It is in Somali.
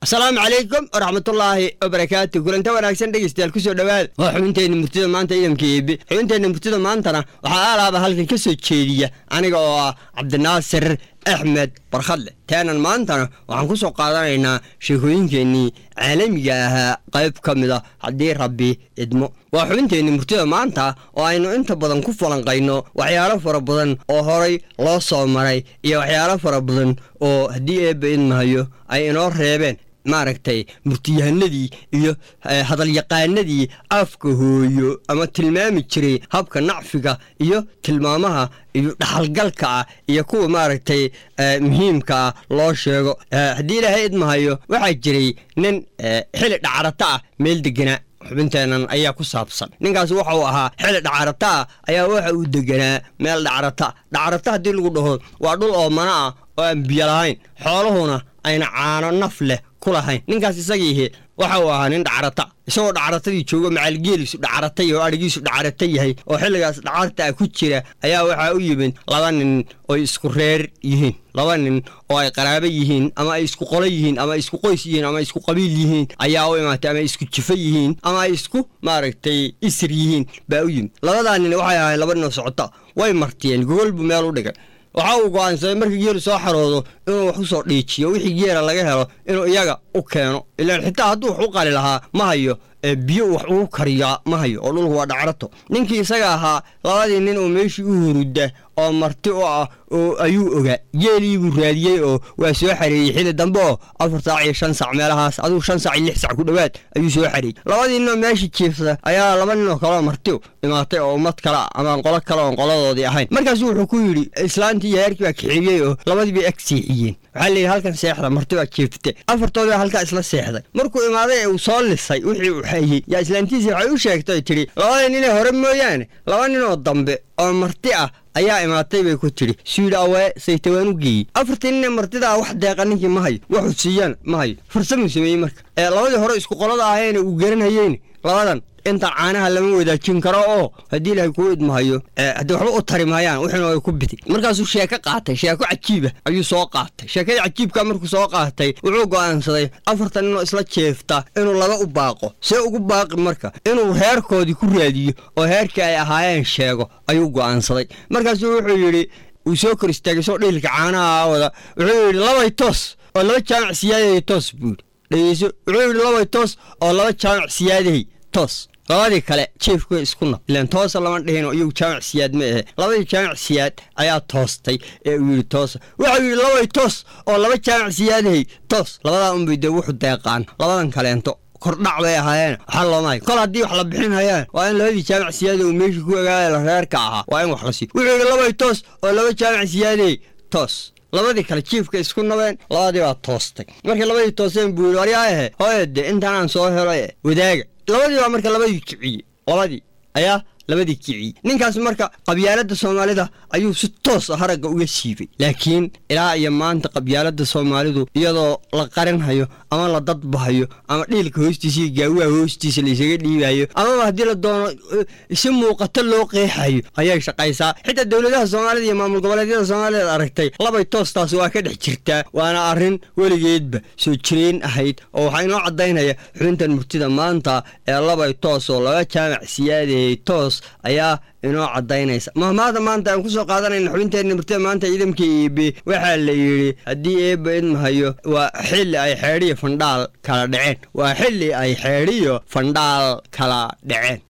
asalaamu calaykum waraxmatullaahi wabarakaatu kulanta wanaagsan dhegeystayaal kusoo dhowaada waa xubinteenna murtida maanta idamka eebe xubinteenna murtida maantana waxaa aalaaba halkan ka soo jeediya aniga oo ah cabdinaasir axmed barkhadle teenan maantana waxaan ku soo qaadanaynaa sheekooyinkeennii caalamiga ahaa qayb ka mid a haddii rabbi idmo waa xubinteenni murtida maanta oo aynu inta badan ku falanqayno waxyaalo fara badan oo horay loo soo maray iyo waxyaalo fara badan oo haddii eebba idmahayo ay inoo reebeen maaragtay murtiyahanadii iyo hadalyaqaanadii afka hooyo ama tilmaami jiray habka nacfiga iyo tilmaamaha iyo dhaxalgalka ah iyo kuwa maaragtay muhiimka ah loo sheego haddii ilaahay idmahayo waxaa jiray nin xili dhacarata ah meel deganaa xubinteennan ayaa ku saabsan ninkaas waxau ahaa xili dhacarata ah ayaa waxa uu deganaa meel dhacarata dhacarata haddii lagu dhaho waa dhul oomana ah oo aan biyo lahayn xooluhuna ayna caano naf leh ku lahayn ninkaas isagiihi waxa uu ahaa nin dhacarata isagoo dhacaratadii joogo macalgeeliisu dhacaratay oo adhigiisu dhacarata yahay oo xilligaas dhacarta ah ku jira ayaa waxaa u yimid laba nin oy isku reer yihiin laba nin oo ay qaraabo yihiin ama ay isku qolo yihiin ama ay isku qoys yihiin ama ay isku qabiil yihiin ayaa u imaatay ama ay isku jifo yihiin ama ay isku maaragtay isir yihiin baa u yimid labadaa nin waxay ahayn laba ninoo socota way martiyeen gogol buu meel u dhigay waxa uu go'aansaday markii geelu soo xaroodo inuu wax u soo dhiijiyo wixii geela laga helo inuu iyaga u keeno ilaan xitaa hadduu wax u qali lahaa ma hayo biyo wax ugu kariyaa ma hayo oo dhulku waa dhacrato ninkii isaga ahaa labadii nin oo meeshii u huruda oo marti u ah oo ayuu ogaa geelii buu raadiyey oo waa soo xareeyey xili dambe oo afar saac iyo shan sac meelahaas adigu shan sac iyo lix sac ku dhowaad ayuu soo xareeyey labadii ninoo meeshii jiifsa ayaa laba ninoo kaleo marti imaatay oo ummad kale amaan qolo kale oon qoladoodii ahayn markaasu wuxuu ku yidhi islaantii iyo heerkii baa kaxeeyey oo labadii bay ag seexiyeen waxaa layidhi halkan seexda marti baa jiifte afartoodii halkaa isla seexday markuu imaaday ee uu soo lisay wixii uu xayey yaa islaantiisii waxay u sheegtay tidhi labada ninee hore mooyaane laba ninoo dambe oo marti ah ayaa imaatay bay ku tidhi suyidhi awee saytawaan u geeyey afartii ninee martidaa wax deeqa ninkii ma hayo waxuu siiyaan ma hayo farsamuu sameeyey marka ee labadii hore isku qolada ahayeene uu garanhayeyne labadan intaan caanaha lama wadaajin karo oo haddii ilaahay kuu idmahayo haddii waxba u tari maayaan wixina ay ku bidi markaasuu sheeko qaatay sheeko cajiiba ayuu soo qaatay sheekadii cajiibka markuu soo qaatay wuxuu go'aansaday afartan ninoo isla jeefta inuu laba u baaqo see ugu baaqi marka inuu reerkoodii ku raadiyo oo heerkii ay ahaayeen sheego ayuu go'aansaday markaasuu wuxuu yidhi uu soo kor istaagay soo dhiilka caanaha wada wuxuu yidhi labay toos oo laba jaamac siyaadahay toos buu yidhi dhegeyso wuxuu yidhi labay toos oo laba jaamac siyaadahay toos labadii kale jiefku isku nab ilaan toosa lama dhihinoo iyagu jaamac siyaad ma ahe labadii jaamac siyaad ayaa toostay ee uu yidhi toosa waxau yidhi labay toos oo laba jaamac siyaadahay toos labadaa unbay dee wuxu deeqaan labadan kaleento kordhac bay ahaayeen waxaa loomahay kol haddii wax la bixin hayaan waa in labadii jaamac siyaada uu meeshii ku ogaala reerka ahaa waa in wax la siiyo wuxuu yidhi labay toos oo laba jaamac siyaadahay toos labadii kale jiifka isku nabeen labadii baa toostay markii labadii tooseen buu yidhi waryaahe hooyade intaanaan soo helo e wadaaga labadii baa marka labadii kiciyey labadii ayaa labadii kiciyey ninkaas marka qabyaaladda soomaalida ayuu si toos a haragga uga siibay laakiin ilaa iyo maanta qabyaaladda soomaalidu iyadoo la qarinhayo ama la dadbahayo ama dhiilka hoostiisa iyo gaawaha hoostiisa laysaga dhiibayo amaba haddii la doono si muuqato loo qeexayo ayay shaqaysaa xitaa dowladaha soomaalida iyo maamul goboleedyada soomaalida aragtay labay toostaas waa ka dhex jirtaa waana arrin weligeedba soo jireen ahayd oo waxaa inoo caddaynaya xubintan murtida maanta ee labay toos oo laba jaamac siyaadayay toos ayaa inoo caddaynaysa mahmaada maanta aan ku soo qaadanayna xubinteenna murtida maanta ciidamka eebe waxaa la yidhi haddii eebba idmahayo waa xilli ay xeedhiyo fandhaal kala dhaceen waa xilli ay xeedhiyo fandhaal kala dhaceen